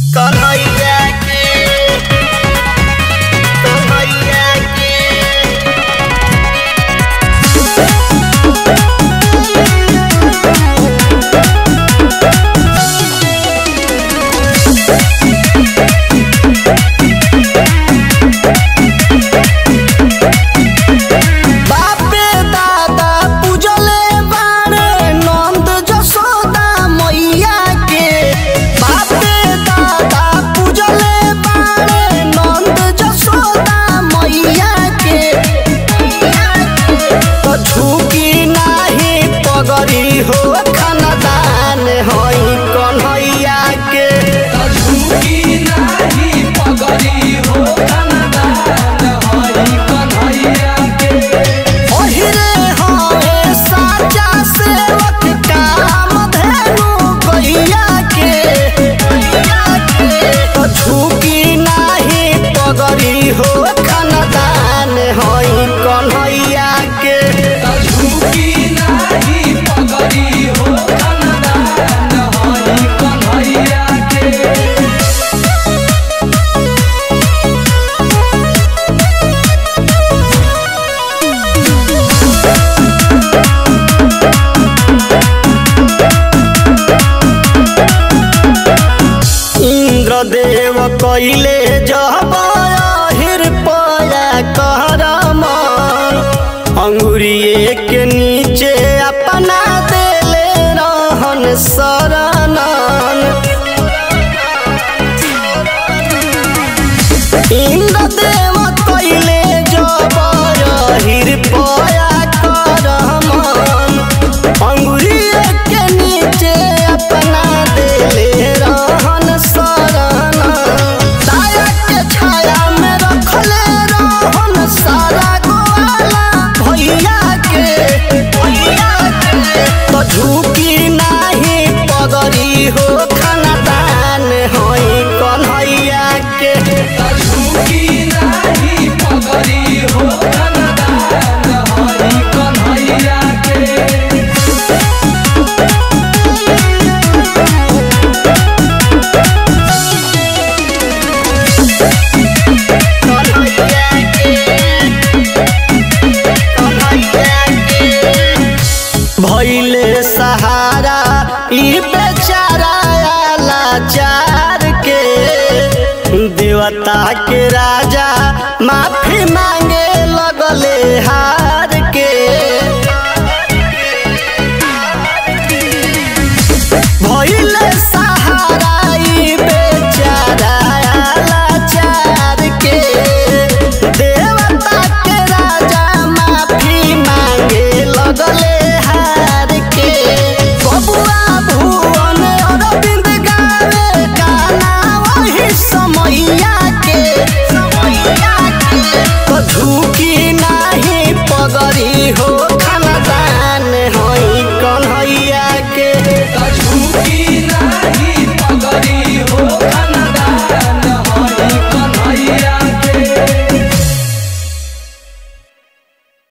कन्हैया के कन्हैया के बापे दादा पूजले बारे नंद जसोदा मैया के बापे दादा पूजले बारे नंद जसोदा मैया के तो झुकी नाही पगड़ी हो खानदान होई कन्हैया के झुकी नाही पगड़ी हो कनदान हई कन्हैया के ओहिरे होए साचा सेवक काम धेनु गैया के तो झुकी नाही पगड़ी हो खानदान होई कन्हैया के झुकी नाही पगड़ी हो कनदान हई कन्हैया के इंद्रदेव कैले जब हिर पया करम अंगुरिए के नीचे अपना देले रहन शरणन इंद्रदेव कैले जब हिर पया करम अंगुरिए के नीचे अपना देले रहन शरण साया के छाया में रखले रहन सारा गोवाला भैया के भैया के तो झुकी नाही पगड़ी हो खानदान होई कन्हैया के झुकी नाही पगड़ी हो कनदान हई कन्हैया के कन्हैया के कन्हैया के भैले सहारा ई बेचारा लाचार के देवता